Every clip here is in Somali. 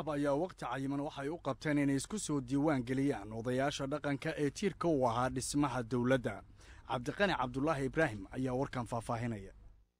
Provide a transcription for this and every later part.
al-shabaab ayaa wakhti cayiman waxay u qabteen inay isku soo diiwaan geliyaan odayaasha dhaqanka ee tiirka u ahaa dhismaha dowladda cabdiqani cabdulaahi ibraahim ayaa warkan faahfaahinaya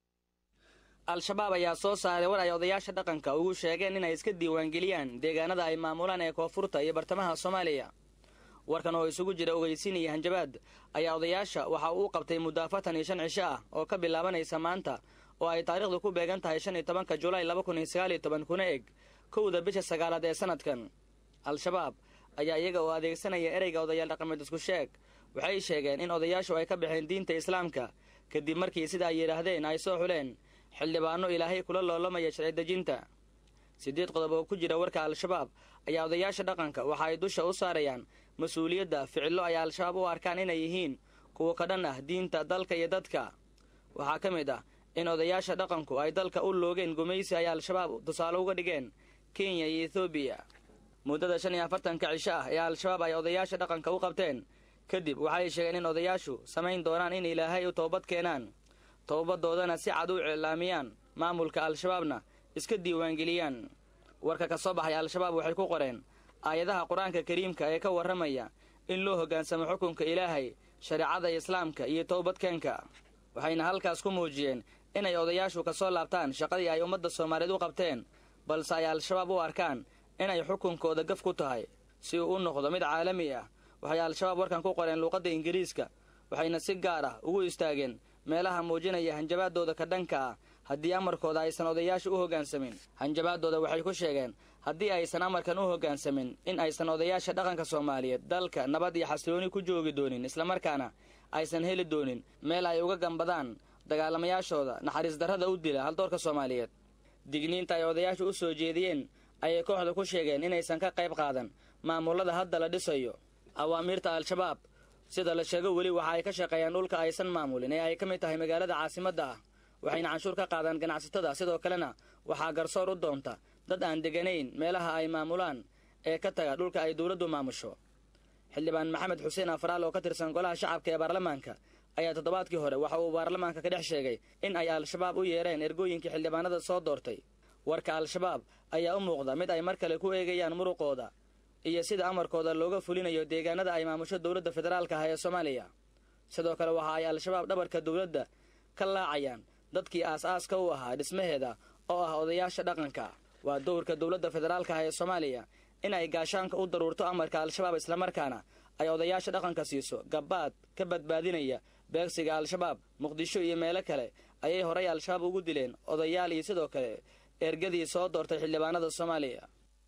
al-shabaab ayaa soo saaray war ay odayaasha dhaqanka ugu sheegeen inay iska diiwaangeliyaan deegaanada ay maamulaan ee koonfurta iyo bartamaha soomaaliya warkan oo isugu jira ogeysiin iyo hanjabaad ayaa odayaasha waxa uu qabtay muddo afartan iyo shan cisho ah oo ka bilaabanaysa maanta oo ay taariikhdu ku beegan tahay shan iyo tobanka julaay laba kun iyo sagaal iyo toban kuna eg kowda bisha sagaalaad ee sanadkan al-shabaab ayaa iyaga oo adeegsanaya ereyga odayaal dhaqameed isku sheeg waxay sheegeen in odayaashu ay ka baxeen diinta islaamka kadib markii sida ay yidhaahdeen ay soo xuleen xildhibaano ilaahay kula loolamaya sharci dejinta siddeed qodob oo ku jira warka al-shabaab ayaa odayaasha dhaqanka waxa ay dusha u saarayaan mas-uuliyadda ficillo ay al-shabaab u arkaan inay yihiin kuwa ka dhan ah diinta dalka iyo dadka waxaa ka mid ah in odayaasha dhaqanku ay dalka u loogeen gumaysi ay al-shabaab tusaale uga dhigeen kenya iyo ethoobiya muddada shan iyo afartanka cisho ah ee al-shabaab ay odayaasha dhaqanka u qabteen kadib waxay sheegeen in odayaashu samayn doonaan in ilaahay u toobad keenaan toobadoodana si cad u iclaamiyaan maamulka al-shabaabna iska diiwaangeliyaan warka ka soo baxay al-shabaab waxay ku qoreen aayadaha qur-aanka kariimka ee ka warramaya in loo hoggaansamo xukunka ilaahay shareecada islaamka iyo towbadkeenka waxayna halkaas ku muujiyeen inay odayaashu ka soo laabtaan shaqadii ay ummadda soomaaliyeed u qabteen balse ay al-shabaab u arkaan inay xukunkooda gaf ku tahay si uu u noqdo mid caalami ah waxay al-shabaab warkan ku qoreen luuqadda ingiriiska waxayna si gaar ah ugu istaageen meelaha muujinaya hanjabaadooda ka dhanka ah haddii amarkooda aysan odayaasha u hoggaansamin hanjabaadooda waxay ku sheegeen haddii aysan amarkan u hoggaansamin in aysan odayaasha dhaqanka soomaaliyeed dalka nabad iyo xasilooni ku joogi doonin islamarkaana aysan heli doonin meel ay uga gambadaan dagaalamayaashooda naxariis darrada u dila haldoorka soomaaliyeed digniinta ay odayaashu u soo jeediyeen ayay kooxda ku sheegeen inaysan ka qayb qaadan maamullada hadda la dhisayo awaamiirta al-shabaab sida la sheego weli waxa ay ka shaqeeyaan dhulka aysan maamulin ee ay ka mid tahay magaalada caasimadda ah waxayna canshuur ka qaadaan ganacsatada sidoo kalena waxaa garsoor u doonta dad aan deganayn meelaha ay maamulaan ee ka taga dhulka ay dowladdu maamusho xildhibaan maxamed xuseen afraal oo ka tirsan golaha shacabka ee baarlamaanka ayaa toddobaadkii hore waxa uu baarlamaanka ka dhex sheegay in ay al-shabaab u yeereen ergooyinkii xildhibaanada soo doortay warka al-shabaab ayaa u muuqda mid ay mar kale ku eegayaan muruqooda iyo sida amarkooda looga fulinayo deegaanada ay maamusho dowladda federaalka ah ee soomaaliya sidoo kale waxa ay al-shabaab dhabarka dowladda ka laacayaan dadkii aas-aaska u ahaa dhismaheeda oo ah odayaasha dhaqanka waa dowrka dowladda federaalka ah ee soomaaliya in ay gaashaanka u daruurto amarka al-shabaab islamarkaana ay odayaasha dhaqanka siiso gabbaad ka badbaadinaya beegsiga al-shabaab muqdisho iyo meelo kale ayay horay al-shabaab ugu dileen odayaal iyo sidoo kale ergadii soo doortay xildhibaanada soomaaliya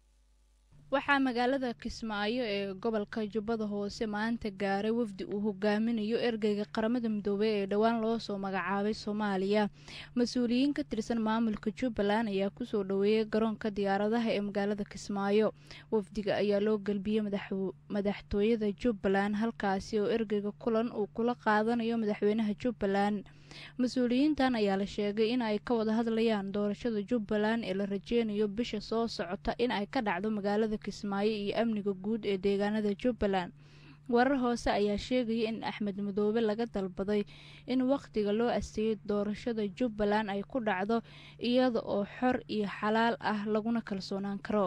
waxaa magaalada kismaayo ee gobolka jubbada hoose maanta gaaray wafdi uu hogaaminayo ergeyga qaramada midoobey ee dhowaan loo soo magacaabay soomaaliya mas-uuliyiin ka tirsan maamulka jubbaland ayaa kusoo dhoweeyay garoonka diyaaradaha ee magaalada kismaayo wafdiga ayaa loo gelbiyey madaxtooyada jubbaland halkaasi oo ergeyga kulan uu kula qaadanayo madaxweynaha jubbaland mas-uuliyiintan ayaa la sheegay in ay ka wada hadlayaan doorashada jubbaland ee la rajeynayo bisha soo socota in ay ka dhacdo magaalada kismaayo iyo amniga guud ee deegaanada jubbaland warar hoose ayaa sheegaya in axmed madoobe laga dalbaday in wakhtiga loo asteeyay doorashada jubbaland ay ku dhacdo iyada oo xor iyo xalaal ah laguna kalsoonaan karo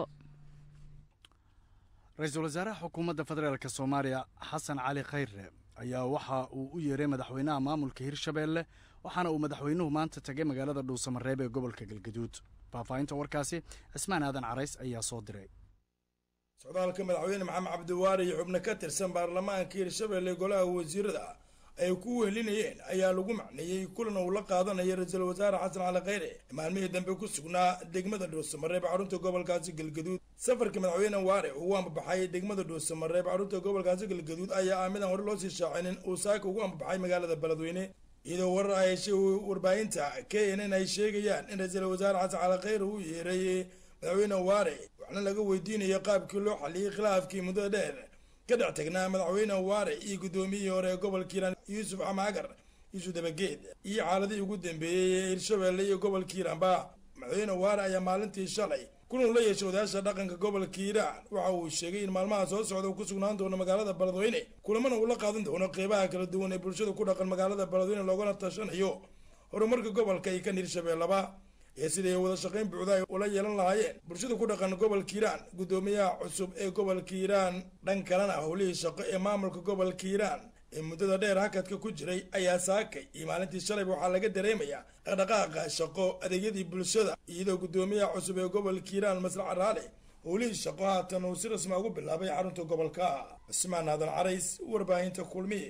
ra-iisul wasaaraha xukuumadda federaalk soomaaliya xasan cali khayre ayaa waxa uu u yeeray madaxweynaha maamulka hirshabeelle waxaana uu madaxweynuhu maanta tagay magaalada dhuusamareeb ee gobolka galgaduud faahfaahinta warkaasi cismaan aadan carays ayaa soo diray socdaalka madaxweyne maxamed cabdiwaari iyo xubno ka tirsan baarlamaanka hirshabeelle golaha wasiirada ay ku wehelinayeen ayaa lagu macneeyey kulan uu la qaadanayo ra-iisul wasaare xasan cali khayre maalmihii dambe ku sugnaa degmada dhuusamareeb xarunta gobolkaasi galgaduud safarka madaxweyne waare ugu ambabaxay degmada dhuusamareeb xarunta gobolkaasi galgaduud ayaa ah midaan hore loo sii shaacinin uu saaka ugu ambabaxay magaalada beledweyne iyadoo warar ay heshay warbaahinta k n n ay sheegayaan in ra-iisul wasaare xasan cali khayre uu yeeray madaxweyne waare waxna laga weydiinayo qaabkii loo xaliyey khilaafkii muddada dheer ka dhex tagnaa madaxweyne waare iyo guddoomiyihii hore ee gobolka hiiraan yuusuf xamaagar yuusuf dabageed iyo xaaladihii ugu dambeeyey ee hirshabeelle iyo gobolka hiiraanba madaxweyne waare ayaa maalintii shalay kulan la yeeshay odayaasha dhaqanka gobolka hiiraan waxa uu sheegay in maalmaha soo socda uu ku sugnaan doono magaalada beledweyne kulamana uu la qaadan doono qeybaha kala duwan ee bulshada ku dhaqan magaalada beledweyne loogana tashanayo horumarka gobolka iyo kan hirshabeelleba iyo sidii ay wada shaqayn buuxda ay ula yeelan lahaayeen bulshada ku dhaqan gobolka hiiraan guddoomiyaha cusub ee gobolka hiiraan dhan kalena howlihii shaqo ee maamulka gobolka hiiraan ee muddada dheer hakadka ku jiray ayaa saakay iyo maalintii shalayba waxaa laga dareemayaa dhaqdhaqaaqa shaqo adeegyadii bulshada iyadoo guddoomiyaha cusub ee gobolka hiiraan maslaxa raale howlihii shaqo haatan uu si rasmi ugu bilaabay xarunta gobolka cismaan aadan carays warbaahinta kulmiye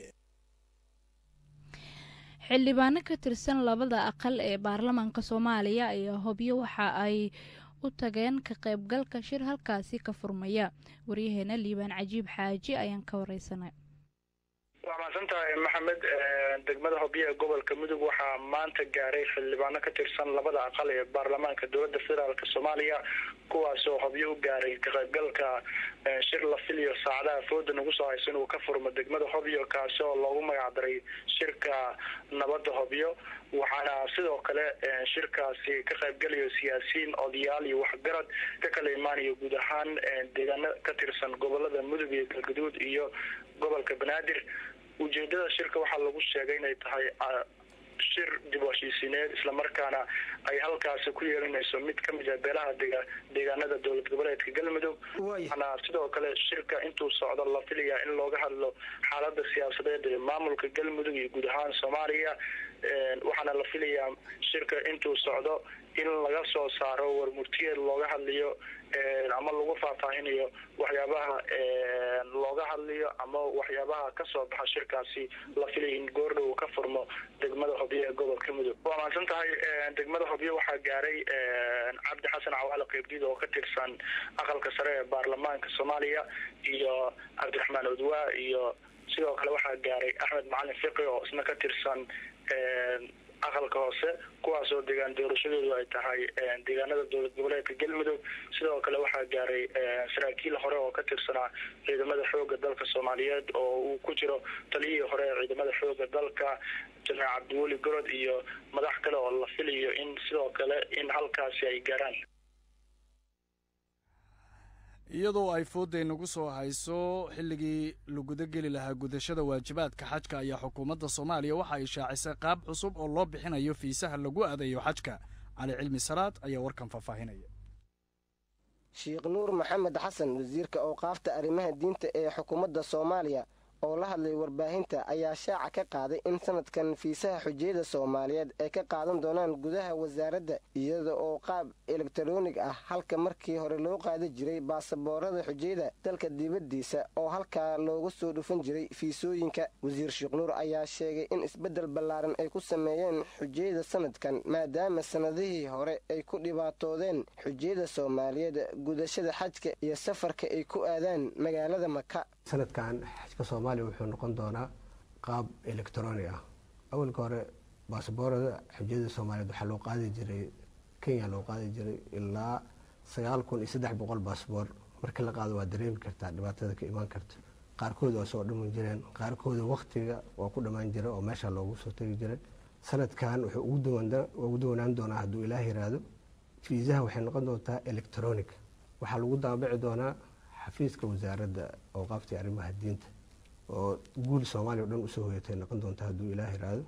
xildhibaano ka tirsan labada aqal ee baarlamaanka soomaaliya ayaa hobyo waxa ay u tageen ka qaybgalka shir halkaasi ka furmaya waryaheena liibaan cajiib xaaji ayaan ka wareysanay waa mahadsan tahay maxamed degmada hobyo ee gobolka mudug waxaa maanta gaaray xildhibaano ka tirsan labada aqal ee baarlamaanka dowladda federaalk soomaaliya kuwaasoo hobyo u gaaray ka qaybgalka shir la filiyo saacadaha fooda nagu soo haysa inuu ka furmo degmada hobyo kaasi oo loogu magacdaray shirka nabadda hobyo waxaana sidoo kale shirkaasi ka qaybgalayo siyaasiyiin odayaal iyo waxgarad ka kala imaanayo guud ahaan deegaano ka tirsan gobolada mudug iyo galgaduud iyo gobolka banaadir ujeedada shirka waxaa lagu sheegay inay tahay shir dib u heshiisiineed islamarkaana ay halkaasi ku yeelanayso mid ka mid ah beelaha dega deegaanada dowlad goboleedka galmudug waxaana sidoo kale shirka intuu socdo la filayaa in looga hadlo xaalada siyaasadeed ee maamulka galmudug iyo guud ahaan soomaaliya waxaana la filayaa shirka intuu socdo in laga soo saaro warmurtiyeed looga hadlayo ama lagu faahfaahinayo waxyaabaha looga hadlayo ama waxyaabaha kasoo baxa shirkaasi la filaya in goordhow ka furmo degmada hobyo ee gobolka mudug waa mahadsan tahay degmada hobyo waxaa gaaray cabdi xasan cawaale qeybdiid oo ka tirsan aqalka sare ee baarlamaanka soomaaliya iyo cabdiraxmaan odwaa iyo sidoo kale waxaa gaaray axmed macalin fiqi oo isna ka tirsan aqalka hoose kuwaas oo deegaan doorashadoodu ay tahay deegaanada dowlad goboleedka galmudug sidoo kale waxaa gaaray saraakiil hore oo ka tirsanaa ciidamada xooga dalka soomaaliyeed oo uu ku jiro taliyihii hore ee ciidamada xooga dalka janaal cabdiweli gorod iyo madax kale oo la filayo in sidoo kale in halkaasi ay gaaraan iyadoo ay foodday nagu soo hayso xilligii laguda geli lahaa gudashada waajibaadka xajka ayaa xukuumadda soomaaliya waxa ay shaacisay qaab cusub oo loo bixinayo fiisaha lagu aadayo xajka cali cilmi salaad ayaa warkan faahfaahinaya sheekh nuur maxamed xasan wasiirka awqaafta arrimaha diinta ee xukuumadda soomaaliya oo la hadlay warbaahinta ayaa shaaca ka qaaday in sanadkan fiisaha xujiyada soomaaliyeed ay ka qaadan doonaan gudaha wasaaradda iyada oo qaab elektaroonig ah halka markii hore loo qaadi jiray baasaboorada xujiyada dalka dibaddiisa oo halkaa looga soo dhufan jiray fiisooyinka wasiir sheekh nuur ayaa sheegay in isbeddel ballaaran ay ku sameeyeen xujiyada sanadkan maadaama sannadihii hore ay ku dhibaatoodeen xujiyada soomaaliyeed gudashada xajka iyo safarka ay ku aadaan magaalada maka sanadkan xajka soomaaliya wuxuu noqon doonaa qaab electronic ah awalka hore baasaboorada xujiyada soomaaliyeed waxaa loo qaadi jiray kenya loo qaadi jiray ilaa sagaal kun iyo saddex boqol baasaboor markii la qaado waa dareemi kartaa dhibaatada ka imaan karta qaarkood waa soo dhaman jireen qaarkooda waktiga waa ku dhammaan jira oo meesha loogu soo tegi jiray sanadkan wuxuu ugu duwanaan doonaa hadduu ilaah yiraahdo fiisaha waxay noqon doontaa electronic waxaa lagu daabaci doonaa xafiiska wasaaradda awqaaftii arrimaha diinta oo guul soomaaliya o dhan usoo hoyatay noqon doonta hadduu ilaah yiraahdo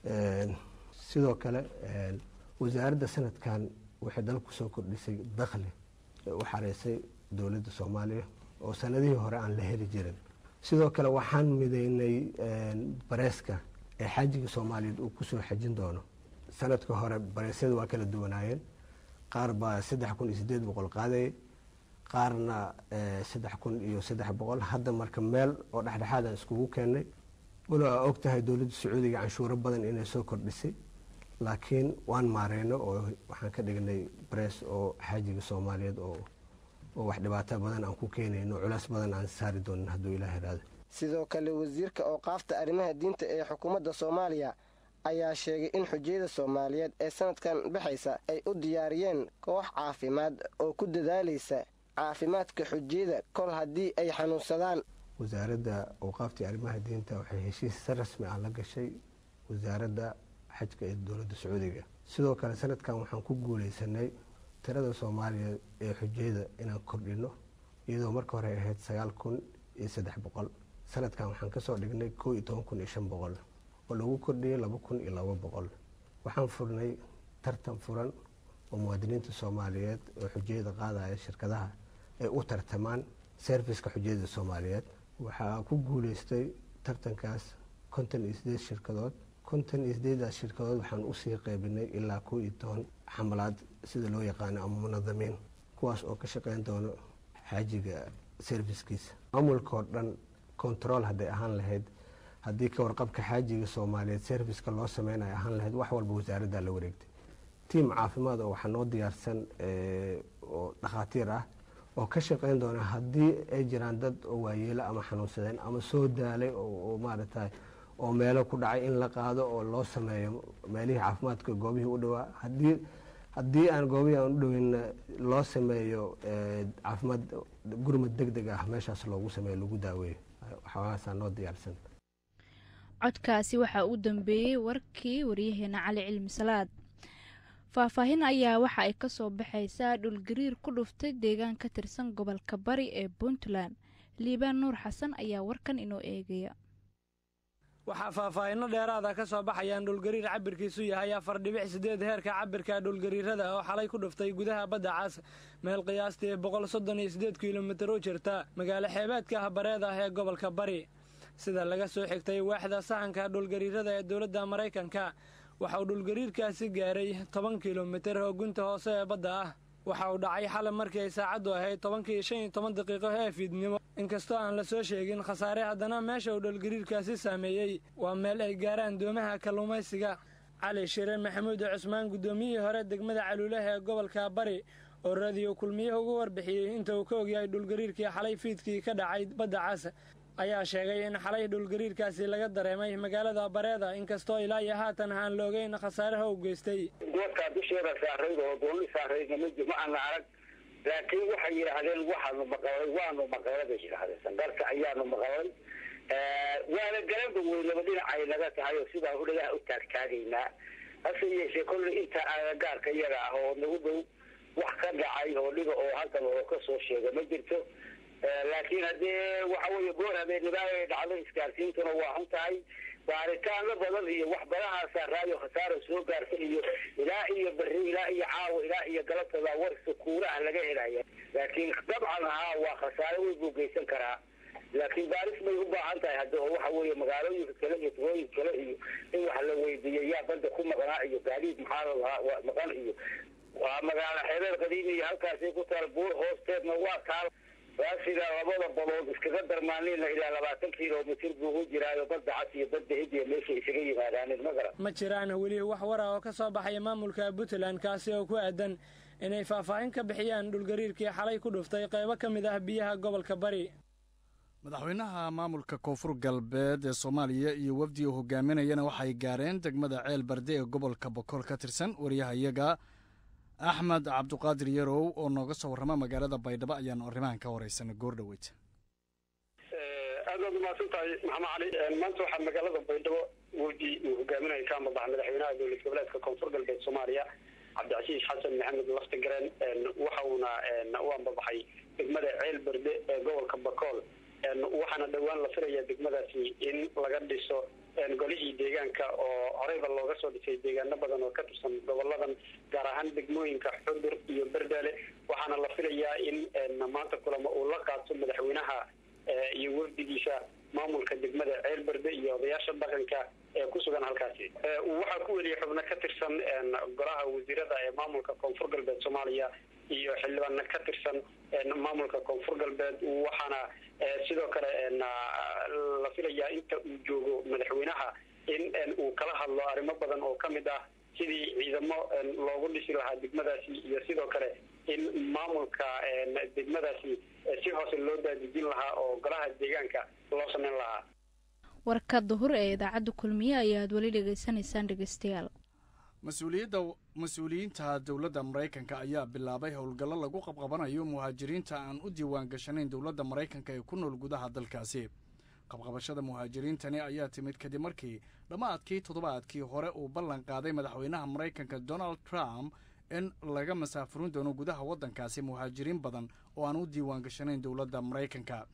sidoo kale wasaaradda sanadkan waxay dalka kusoo kordhisay dakhli u xareysay dowladda soomaaliya oo sanadihii hore aan la heli jirin sidoo kale waxaan mideynay bareeska ee xaajiga soomaaliyeed uu kusoo xajin doono sanadka hore bareesyada waa kala duwanaayeen qaar baa saddex kun iyo sideed boqol qaadayay qaarna saddex kun iyo saddex boqol hadda marka meel oo dhexdhexaadaan iskugu keennay walow aa og tahay dowladda sacuudiga canshuuro badan inay soo kordhisay laakiin waan maareyno oo waxaan ka dhignay barees oo xaajiga soomaaliyeed oo oo wax dhibaato badan aan ku keenayno culays badan aan saari doonin hadduu ilaah iraado sidoo kale wasiirka awqaafta arrimaha diinta ee xukuumadda soomaaliya ayaa sheegay in xujiyada soomaaliyeed ee sanadkan baxaysa ay u diyaariyeen koox caafimaad oo ku dadaalaysa caafimaadka xujiyada kol haddii ay xanuunsadaan wasaaradda awqaaftii arrimaha diinta waxay heshiis si rasmi ah la gashay wasaaradda xajka ee dowladda sacuudiga sidoo kale sanadkan waxaan ku guuleysanay tirada soomaaliya ee xujiyada inaan kordhino iyadoo marka hore ahayd sagaal kun iyo saddex boqol sanadkan waxaan kasoo dhignay koo iyo toban kun iyo shan boqol oo lagu kordhiyay laba kun iyo laba boqol waxaan furnay tartan furan oo muwaadiniinta soomaaliyeed oo xujayada qaadaya shirkadaha ay u tartamaan serviska xujayada soomaaliyeed waxaa ku guuleystay tartankaas konton iyo sideed shirkadood konton iyo sideedaas shirkadood waxaan usii qeybinay ilaa kow iyo toban xamalaad sida loo yaqaano ama munadamiin kuwaas oo ka shaqeyn doono xaajiga serviskiisa maamulka oo dhan control hadday ahaan lahayd haddii ka warqabka xaajiga soomaaliyeed serviska loo sameynayo ahaan lahayd wax walba wasaaraddaa la wareegtay tiam caafimaad oo waxaa noo diyaarsan oo dhakhaatiir ah oo ka shaqeyn doona haddii ay jiraan dad oo waayeelo ama xanuunsadeen ama soo daalay oo maaragtay oo meelo ku dhacay in la qaado oo loo sameeyo meelihii caafimaadka goobihii u dhawaa hadii haddii aan goobihii aan u dhaweyn loo sameeyo caafimaad gurmad deg deg ah meeshaas loogu sameeyo lagu daaweeyo waxaaasaa noo diyaarsan codkaasi waxaa u dambeeyey warkii waryaheena cali cilmi salaad faahfaahin ayaa waxa ay ka soo baxaysaa dhulgariir ku dhuftay deegaan ka tirsan gobolka bari ee puntland liibaan nuur xasan ayaa warkan inoo eegaya waxaa faahfaahinno dheeraada ka soo baxayaan dhulgariir cabirkiisu yahay afar dhibic siddeed heerka cabirka dhulgariirada oo xalay ku dhuftay gudaha badda cas meel qiyaastii boqol soddon iyo siddeed kilomitir u jirta magaalo xeebeedka habareed ah ee gobolka bari sida laga soo xigtay waaxda sahanka dhulgariirada ee dowladda maraykanka waxa uu dhulgariirkaasi gaaray toban kilomitir oo gunta hoose ee badda ah waxa uu dhacay xalay markii ay saacaddu ahayd tobankii shan iyo toban daqiiqo ee fiidnimo inkastoo aan la soo sheegin khasaare haddana meesha uu dhulgariirkaasi saameeyey waa meel ay gaaraan doomaha kalluumaysiga cali shire maxamuud cusmaan guddoomiyihii hore degmada caluulaha ee gobolka bari oo radiyo kulmiyaha ugu warbixiyey inta uu ka ogyahay dhulgariirkii xalay fiidkii ka dhacay badda cas ayaa sheegay in xalay dhulgariirkaasi laga dareemay magaalada bareeda inkastoo ilaa iyo haatan aan la ogeyn khasaaraha u geystay goobtaa dusheeda saarayd oo dooni saaraydna ma ma ana arag laakiin waxay yidhaahdeen waxaanu maqalay waanu maqalay bay yidhaahdeen sangarka ayaanu maqalay waana galanba weynaba dhinacay naga tahay oo sidaa udhagaha u taagtaagaynaa hase yeeshee kolley inta agagaarka iyaga ah oo nagu dhow wax ka dhacay oo dhiga oo halkan oo ka soo sheega ma jirto laakiin haddee waxa weeye goor habeennimaa ay dhacdo isgaarsiintuna waa xun tahay baaritaano badan iyo wax badahaasaa raayo khasaaro soo gaarta iyo ilaa iyo beri ilaa iyo caawa ilaa iyo galabtada warsa kuulaha laga helaya laakiin dabcan haa waa khasaaro weyn buu geysan karaa laakiin baaris bay u baahan tahay hadda oo waxa weeye magaalooyinka kale iyo tugooyinka kale iyo in wax la weydiiyo yaa badda ku maqnaa iyo gaadiid maxaa lalahaa maqan iyo waa magaalo xeereer qadiimi iyo halkaasay ku taal buur hoosteedna waa taal raasiga labada badood iskaga darmaanina ilaa labaatan kilomitir buu u jiraayo badda cas iyo badda hidiya meesha isaga yimaadaanin ma garan ma jiraan weli wax wara oo ka soo baxaya maamulka puntland kaasi oo ku aadan inay faahfaahin ka bixiyaan dhulgariirkii xalay ku dhuftay qaybo ka mid ah biyaha gobolka bari madaxweynaha maamulka koonfur galbeed ee soomaaliya iyo wafdi uu hogaaminayana waxay gaareen degmada ceel barde ee gobolka bokool ka tirsan wariyaha iyaga axmed cabduqaadir yarow oo nooga soo warrama magaalada baydhabo ayaanu arrimahan ka wareysanay goor dhoweyd aad baad umahadsan tahay maxamed cali maanta waxaa magaalada baydhabo wafdi uu hogaaminaya ka amadaxa madaxweynaha dowlad goboleedka koonfur galbeed soomaaliya cabdicasiis xasan maxamed laftigareen waxa uuna u ambabaxay degmada ceel berde ee gobolka bakool waxaana dhowaan la filaya degmadaasi in laga dhiso golihii deegaanka oo horeyba looga soo dhisay deegaano badan oo ka tirsan goboladan gaar ahaan degmooyinka xudur iyo berdaale waxaana la filayaa in maanta kulamo uu la qaato madaxweynaha iyo wafdigiisa maamulka degmada ceel berde iyo odayaasha dhaqanka ee ku sugan halkaasi waxaa ku weliyay xubno ka tirsan golaha wasiirada ee maamulka koonfur galbeed soomaaliya iyo xildhibaano ka tirsan maamulka koonfur galbeed waxaana sidoo kale la filayaa inta uu joogo madaxweynaha in uu kala hadlo arrimo badan oo ka mid ah sidii ciidamo loogu dhisi lahaa degmadaasi iyo sidoo kale in maamulka degmadaasi si hoose loo daadejin lahaa oo golaha deegaanka loo sameyn lahaa warka duhur ee idaacadda kulmiye ayaad weli dhegaysanaysaan dhegeystayaal mas-uuliyadda mas-uuliyiinta dowladda maraykanka ayaa bilaabay howlgallo lagu qabqabanayo muhaajiriinta aan u diiwaan gashanayn dowladda maraykanka ee ku nool gudaha dalkaasi qabqabashada muhaajiriintani ayaa timid kadib markii dhammaadkii toddobaadkii hore uu ballan qaaday madaxweynaha maraykanka donald trump in laga masaafurin doono gudaha waddankaasi muhaajiriin badan oo aan u diiwaan gashanayn dowladda maraykanka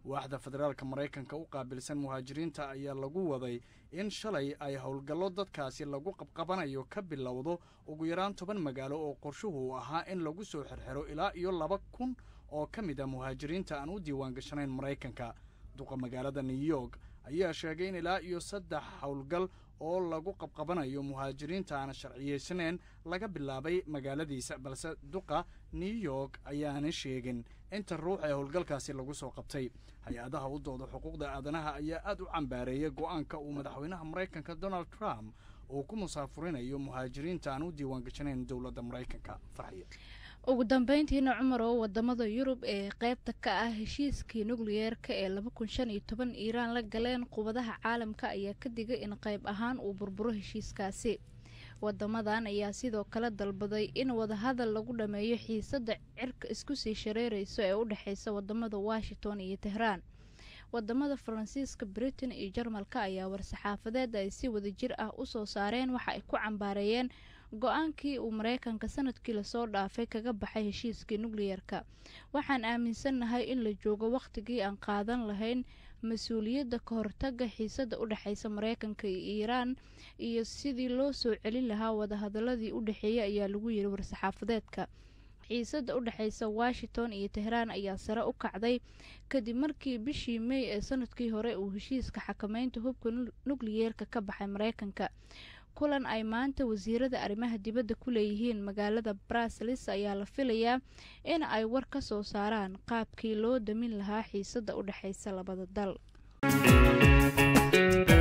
waaxda federaalka maraykanka u qaabilsan muhaajiriinta ayaa lagu waday in shalay ay howlgallo dadkaasi lagu qabqabanayo ka bilowdo ugu yaraan toban magaalo oo qorshuhu uu ahaa in lagu soo xirxiro ilaa iyo laba kun oo ka mid a muhaajiriinta aan u diiwaan gashanayn maraykanka duqa magaalada new york ayaa sheegay in ilaa iyo saddex howlgal oo lagu qabqabanayo muhaajiriinta aan sharciyeysaneen laga bilaabay magaaladiisa balse duqa new york ayaana sheegin inta ruux ee howlgalkaasi lagu soo qabtay hay-adaha u dooda xuquuqda aadanaha ayaa aad u cambaareeyay go'aanka uu madaxweynaha maraykanka donald trump uu ku musaafurinayo muhaajiriinta aan u diiwaan gashanayn dowladda maraykanka farxiya ugu dambeyntiina cumar oo wadamada yurub ee qeybta ka ah heshiiskii nukliyeerka ee laba kun shan iyo toban iiraan la galeen qubadaha caalamka ayaa ka digay in qayb ahaan uu burburo heshiiskaasi wadamadan ayaa sidoo kale dalbaday in wadahadal lagu dhameeyo xiisadda cirka isku sii shareereyso ee u dhexeysa wadamada washington iyo tehraan wadamada faransiiska britain iyo jarmalka ayaa war-saxaafadeed ay si wadajir ah usoo saareen waxa ay ku cambaareeyeen go-aankii uu mareykanka sanadkii lasoo dhaafay kaga baxay heshiiskii nukliyeerka waxaan aaminsannahay in la joogo wakhtigii aan qaadan lahayn mas-uuliyadda ka hortaga xiisadda u dhexeysa mareykanka iyo iiraan iyo sidii loo soo celin lahaa wadahadaladii u dhexeeyay ayaa lagu yiri war-saxaafadeedka xiisadda u dhexeysa washington iyo tehraan ayaa sare u kacday kadib markii bishii mey ee sanadkii hore uu heshiiska xakameynta hubka nukliyeerka ka baxay mareykanka kulan ay maanta wasiirada arrimaha dibadda ku leeyihiin magaalada brasels ayaa la filayaa in ay war ka soo saaraan qaabkii loo damin lahaa xiisadda u dhexeysa labada dal